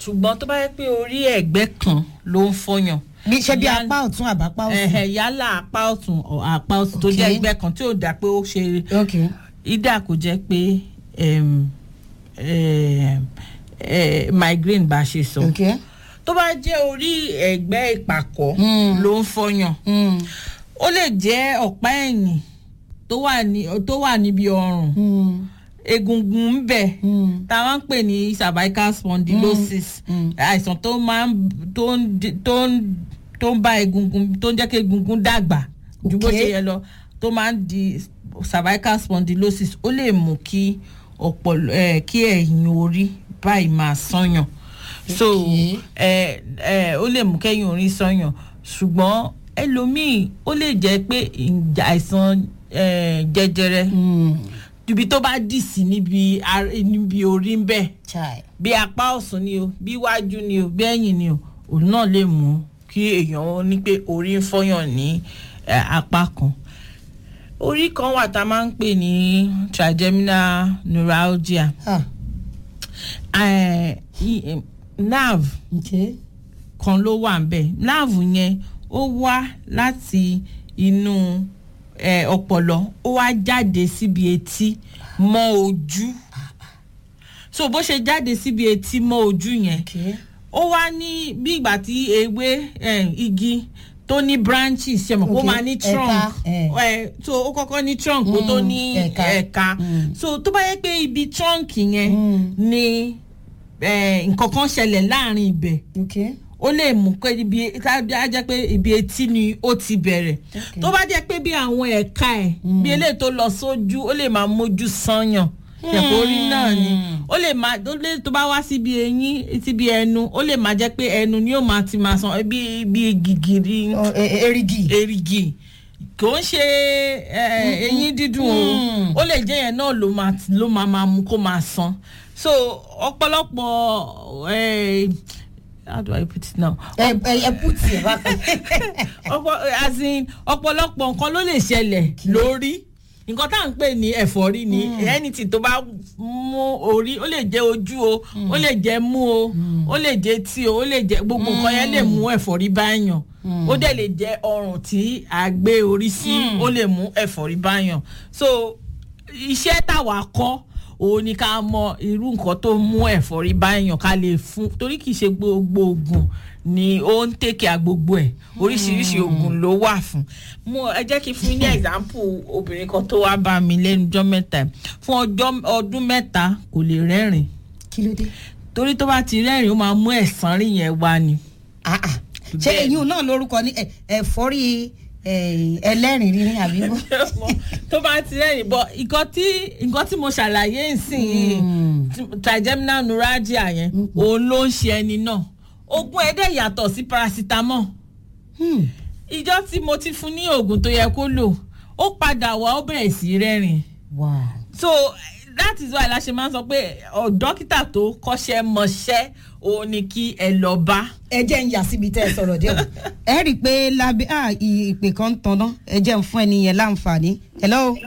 ṣùgbọ́n tó bá yẹ pé orí ẹ̀gbẹ́ kan ló ń fọyàn bí ṣe bí Yálà- apá ọ̀tún àbápá òsì. ẹ̀hẹ̀, yálà apá ọ̀tún or apá òsì tó jẹ́ Okay. ẹgbẹ́ kan tí ò dá pé ó ṣe ok ìdá kò jẹ́ pé em, em, eh, migraine bá ṣe sọ ok. tó bá jẹ́ orí ẹ̀gbẹ́ ìpàkọ́ Mm. ló ń fọyàn Mm. ó lè jẹ́ ọ̀pá ẹ̀yìn tó wà ní tó wà níbi ọrùn Mm. egungun ń bẹ Mm. tá a máa ń pè ní cervical spondylosis Mm. àìsàn tó máa ń tó ń di- tó ń tó ń bá egungun tó ń jẹ́ kí egungun dàgbà ju bó Okay. ṣe yẹ lọ tó máa ń di cervical spondylosis ó lè mú kí ọpọlọ ẹ kí ẹ̀yìn orí báyìí máa sànyàn so Okay. ẹ ẹ ó lè mú kẹ́yìn orí sànyàn ṣùgbọ́n ẹlòmíì ó lè jẹ́ pé ìjà- àìsàn ẹ, jẹjẹrẹ Mm. ibi tó bá dì sí níbi ar- níbi orí ń bẹ̀ chai. bí apá ọ̀sùn ni o bí iwájú ni o bí ẹ̀yìn ni o òun náà lè mú kí èèyàn ó ní pé orí ń fọyàn ní eh, apá kan orí kan wà tá a máa ń pè ní trigeminal neuralgia ah Eh, i- eh, nerve ok. kan ló wà ńbẹ̀ nerve yẹn ó wá láti inú eh, ọpọlọ ó wá jáde síbi etí mọ́ ojú so bó ṣe jáde síbi etí mọ́ ojú yẹn ok. ó wá ní bí ìgbà tí ewé eh, igi tó ní branches ṣe mọ̀ kó Ok, máa ní trunk ẹ̀ka, eh. eh, so ó kọ́kọ́ ní trunk kó tó Mm, ní ẹ̀ka. ẹ̀ka Mm. so tó bá yẹ pé ibi trunk yẹn Mm. ni eh, nǹkan kan ṣẹlẹ̀ láàrin ibẹ̀ ok. ó lè mú pé ibi á jẹ́ pé ibi etí ni ó ti bẹ̀rẹ̀ Okay. tó bá jẹ́ pé bí àwọn ẹ̀ka ẹ̀ bí eléyìí tó lọ sójú ó lè máa mójú sányàn ẹ̀kọ́ orí náà ni ó lè máa ó lè tó bá wá síbi eyín síbi ẹnu ó lè máa jẹ́ pé ẹnu ni ó máa ti máa san bí bí gìgìrì Ọ, ẹ- ẹ- erigi. erigi kò ń ṣe eh, eyín dídùn Mm. o ó lè jẹ́ yẹn náà ló máa ló máa máa mú kó máa san so ọ̀pọ̀lọpọ̀ eh, how do I put it now ẹ ẹ ẹ put ẹ bá kan. ọ̀pọ̀ as in ọ̀pọ̀lọpọ̀ nǹkan ló lè ṣẹlẹ̀ lórí nǹkan tá à ń pè ní ẹ̀fọ́rí ni anything tó bá mú orí ó lè jẹ́ ojú o ó lè jẹ́ mú o ó lè jẹ́ tí o ó lè jẹ́ gbogbo nǹkan yẹn lè mú ẹ̀fọ́rí báyàn ó dẹ̀ lè jẹ́ ọrùn tí a gbé orí sí ó lè mú ẹ̀fọ́rí báyàn so iṣẹ́ táwa kọ́ òun ni ká mọ irú nǹkan tó mú ẹ̀fọ́rí báyàn ká lè fún torí kì í ṣe gbogbo oògùn ni ó ń tèkè gbogbo ẹ̀ oríṣiríṣi oògùn ló wà fún mo ẹ jẹ́ kí n fún yín ní example obìnrin kan tó wá bá mi lẹ́nu ọjọ́ mẹ́ta yìí. fún ọjọ́ ọdún mẹ́ta kò lè rẹ́rìn kí ló dé. torí tó bá ti rẹ́rìn ó máa mú ẹ̀sán rìn yẹn wá ni. Ah, ah. ṣé Bẹ́ẹ̀. eyín náà lórúkọ ní ẹ- ẹ̀fọ́rí ẹ, ẹlẹ́rìn rírín àbí bó. tó bá ti rẹ́rìn bọ̀ nǹkan tí nǹkan tí mo ṣàlàyé nsìn Mm. trigeminal neuralgia yẹn òun ló ń ṣe ẹni náà oògùn ẹ̀dẹ̀ yàtọ̀ sí paracetamol Hmm. ìjọ tí mo ti fún ní oògùn tó yẹ kó lò ó padà wá ó bẹ̀rẹ̀ sí rẹ́rìn wow. so that is why la ṣe máa ń sọ pé ọ dókítà tó kọ́ṣẹ́ mọṣẹ́ òun ni kí ẹ lọ bá. ẹ jẹ́ ń yà síbi tẹ́ ẹ sọ̀rọ̀ dé o. ẹ rí i pé lábẹ́ à, ì- ìpè kan ń tanná ẹ jẹ́ ń fún ẹni yẹn láǹfààní. hello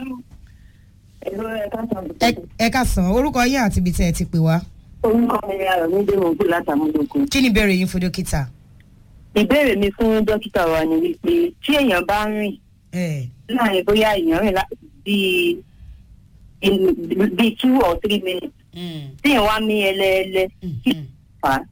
Ẹ̀rọ ẹ̀ka sọ̀rọ̀. ẹ- ẹ ká sàn orúkọ yín àti ibi tẹ́ ẹ ti pè wá. Orúkọ mi ni Ayọ̀mídé Mọ̀gbù látàmúlòkun. kí ni ìbéèrè yín fún dókítà. Ìbéèrè mi fún dókítà wa ni wípé tí èèyàn bá ń rìn ẹ láàrin bóyá èèyàn rìn lá- bíi in- bíi two or three minutes tí èèyàn wá mí ẹlẹ́ẹ̀lẹ́ kí ló fà á.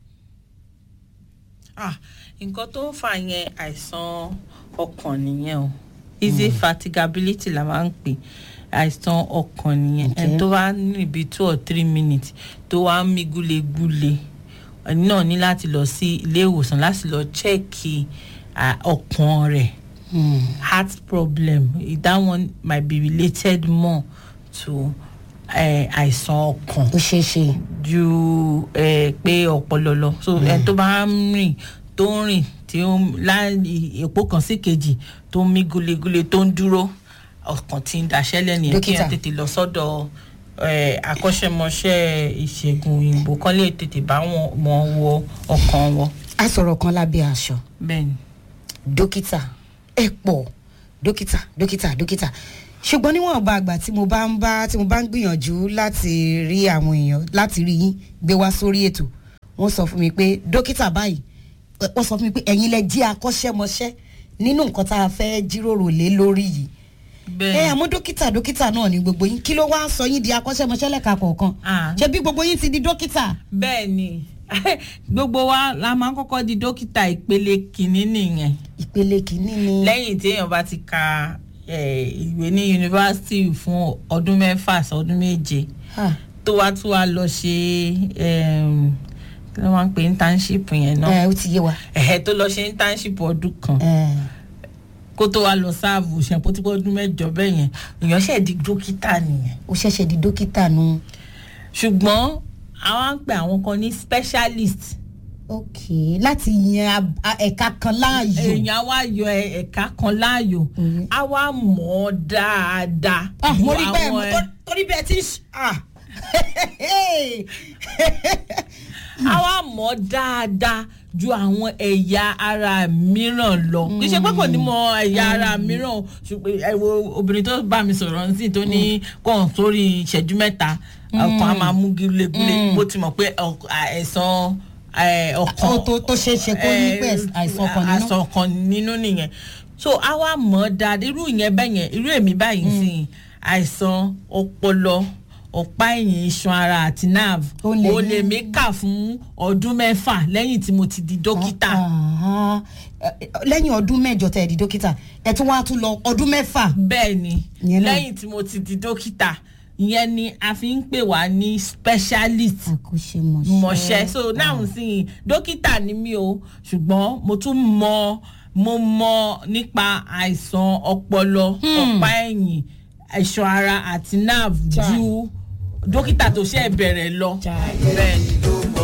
Ah, nǹkan tó ń fà yẹn àìsàn ọkàn nìyẹn o easy fatigability la máa ń pè àìsàn ọkàn nìyẹn Okay. ẹni tó bá ní ibi two or three minutes tó wá ń mí gúlegúle ẹni náà ní láti lọ sí ilé ìwòsàn láti lọ chẹ́ẹ̀kì ah, ọkàn rẹ̀ heart problem that one might be related more to eh, àìsàn ọkàn ó ṣeé ṣe. ju eh, pé ọpọlọ lọ so ẹni tó bá ń rìn tó ń rìn tí ó ń láì èpo kan sí kejì tó ń mí gulegule tó ń dúró ọkàn tí ń daṣẹ́lẹ̀ nìyẹn kí Dókítà. ẹ tètè lọ sọ́dọ̀ eh, akọ́ṣẹ́mọṣẹ́ ìṣègùn òyìnbó kan lè tètè bá wọn wọn wo ọkàn wọn a sọ̀rọ̀ kan lábẹ́ aṣọ bẹ́ẹ̀ ni. dókítà ẹ pọ̀ dókítà dókítà dókítà ṣùgbọ́n níwọ̀n ọba àgbà tí mo bá ń bá tí mo bá ń gbìyànjú láti rí àwọn èèyàn láti rí yín gbé wá sórí ètò wọ́n sọ fún mi pé dókítà báyìí ẹ, wọ́n sọ fún mi pé ẹ̀yin lẹ jí akọ́ṣẹ́mọṣẹ́ nínú nǹkan tá a fẹ́ jíròrò lé lórí yìí ẹ bẹ́ẹ̀ àmọ́ dókítà dókítà náà ni gbogbo yín kí ló wá ń sọ yín di akọ́ṣẹ́mọṣẹ́ lẹ́ka kọ̀ọ̀kan Ah. ṣé bí gbogbo yín ti di dókítà. bẹ́ẹ̀ ni gbogbo wa la máa ń kọ́kọ́ di dókítà ìpele kìíní nìyẹn ìpele kìíní ni. lẹ́yìn tí èèyàn bá ti ka eh, ìwé ní yunifásitì fún ọdún mẹ́fà sí ọdún méje Ah, tó wá tún wá lọ ṣe em, kí ló máa ń pè internship yẹn náà ẹ ó ti yé wa. ẹ̀hẹ́ tó lọ ṣe internship ọdún kan ẹ, kó tó wá lọ sáàbù ṣẹ̀pọ̀ tí ọdún mẹ́jọ bẹ́ẹ̀ yẹn èèyàn ṣẹ̀ di dókítà nìyẹn ó ṣẹ̀ṣẹ̀ di dókítà nu. ṣùgbọ́n àwọn ń pè àwọn kan ní specialist ok láti yan ab- a- ẹ̀ka kan láàyò. èèyàn á wá yọ ẹ- ẹ̀ka kan láàyò Mhm. á wá mọ̀ ọ́ dáadáa. ah mo ju rí bẹ́ẹ̀ mo àwọn ẹ- tó- torí bẹ́ẹ̀ tí ń ṣ- ah á wá mọ̀ ọ́ dáadáa ju àwọn ẹ̀yà ara mìíràn lọ. kì í ṣe pé kò ní mọ ẹ̀yà ara mìíràn o, ṣùgbọ́n ẹ wo obìnrin tó bá mi sọ̀rọ̀ ní sìn tó ní kàn sórí ìṣẹ́jú mẹ́ta ọkàn á máa mú gúlegúle bó ti mọ̀ pé ọk- àìsàn ẹ, ọkàn Ó tó- tó ṣeé ṣe kó ní pé ẹ, àìsàn ọkàn nínú. àìsàn ọkàn nínú nìyẹn so a wá mọ̀ ọ́ dáadáa irú ìyẹn bẹ́ẹ̀ yẹn irú èmi báyìí sí àìsàn ọpọlọ ọ̀pá ẹ̀yìn iṣan ara àti nerve Ó lè ó ní- lè mí kà fún ọdún mẹ́fà lẹ́yìn tí mo ti di dókítà Ah, eh, lẹ́yìn ọdún mẹ́jọ tẹ̀ di dókítà ẹ̀ tún wá tún lọ ọdún mẹ́fà. bẹ́ẹ̀ ni Ìyẹn náà. lẹ́yìn tí mo ti di dókítà ìyẹn ni a fi ń pè wá ní specialist àkóṣemọṣẹ́. mọ̀ṣẹ́ so now sí dókítà ni mí o ṣùgbọ́n mo tún mọ mo mọ nípa àìsàn ọpọlọ ọ̀pá ẹ̀yìn ẹ̀ṣọ́ ara àti nerve ju dókítà tó ṣe bẹ̀rẹ̀ lọ. bẹ́ẹ̀ ni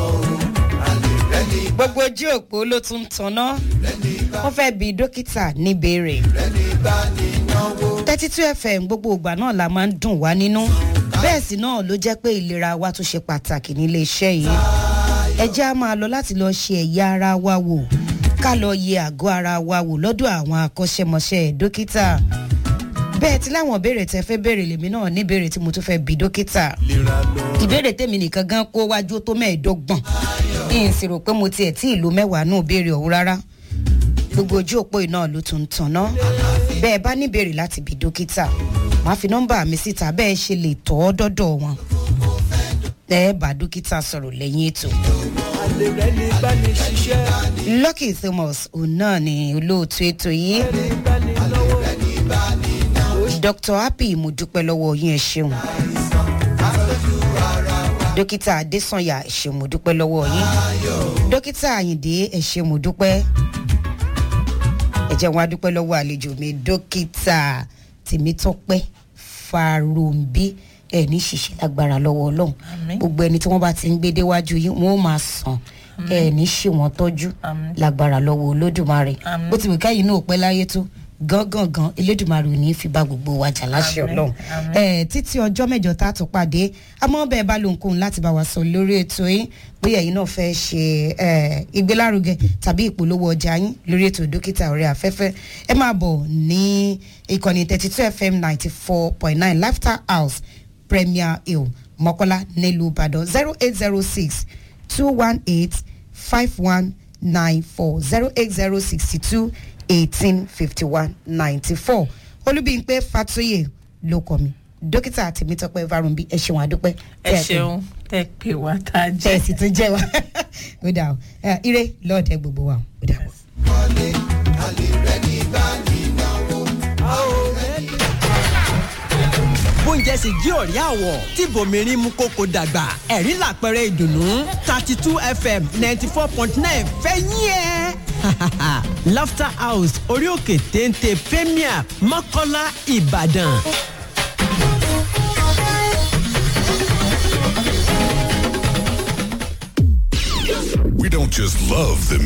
gbogbo ojú òpó ló tún ń tanná wọ́n fẹ́ bi dókítà níbèrè thirty two fm gbogbo ìgbà náà la máa ń dùn wá nínú bẹ́ẹ̀ sì náà ló jẹ́ pé ìlera wa tún ṣe pàtàkì nílé iṣẹ́ yìí ẹ jẹ́ á máa lọ láti lọ ṣe ẹ̀yà ara wa wò ká lọ yẹ àgọ́ ara wa wò lọ́dọ̀ àwọn akọ́ṣẹ́mọṣẹ́ dókítà bẹ́ẹ̀ tí láwọn ìbéèrè tẹ fẹ́ béèrè lèmi náà níbèrè tí mo tún fẹ́ bi dókítà ìbéèrè tèmi nìkan gan kó wájú tó mẹ́ẹ̀ẹ́dọ́gbọ̀n kí n sì rò pé mo tiẹ̀ tí ìlú mẹ́wàá náà béèrè ọ̀hún rárá gbogbo ojú òpó iná ló tún ń tanná bẹ́ẹ̀ bá níbèrè láti bi dókítà màá fi nọ́mbà mi síta bẹ́ẹ̀ ṣe lè tọ́ ọ́ dọ́dọ̀ wọn ẹ bá dókítà sọ̀rọ̀ lẹ́yìn ètò. lucky thomas òun náà ni olóòtú ètò yìí dr happy mo dúpẹ́ lọ́wọ́ yín ẹ ṣeun dókítà adésànyà ẹ ṣe mo dúpẹ́ lọ́wọ́ yín dókítà àyìndé ẹ ṣe mo dúpẹ́ ẹ jẹ́ wọn a dúpẹ́ lọ́wọ́ àlejò mi dókítà tèmítọ́pẹ́ farombi ẹ ní ṣìṣe lágbára lọ́wọ́ ọlọ́run Àmín. gbogbo ẹni tí wọ́n bá ti ń gbé déwájú yín wọ́n ó máa sàn ẹ ní ṣe wọ́n tọ́jú Àmín. lágbára lọ́wọ́ olódùmarè Àmín. bó ti wù káyìí náà pẹ́ láyé tó gángangan elédùmarè ò ní í fi bá gbogbo wa jà láṣẹ Àmín. ọlọ́run Àmín. ẹ títí ọjọ́ mẹ́jọ tá a tún pàdé àmọ́ bẹ́ẹ̀ bá lóhunkóhun láti bá wa sọ lórí ètò yín bóyá ẹ̀yin náà fẹ́ ṣe ẹ, ìgbélárugẹ tàbí ìpolówó ọjà yín lórí ètò dókítà orí afẹ́fẹ́ ẹ máa bọ̀ ní ìkànnì thirty two fm ninety four point nine laughter house premier hill mọ́kọ́lá nílùú ìbàdàn zero eight zero six two one eight five one nine four zero eight zero sixty two eighteen fifty one ninety four olúbíyìnpé fatoyè ló kọ mi dókítà tèmítọ́pẹ́ varunbi ẹ ṣeun àdúpẹ́ ẹ ṣeun tẹ pé wá tá a tẹ ẹ jẹ. sì tún jẹ wa ó dà o ẹ, ire lọ́ọ̀dẹ gbogbo wa ó dà o. bóúnjẹ sì jí òrí àwọ̀ tí bòmírín mú kókó dàgbà ẹ̀rí làpẹrẹ ìdùnnú thirty two fm ninety four point nine fẹ́ yín ẹ́. laughter house orí òkè téńté premier mọ́kọ́lá ìbàdàn. We don't just love the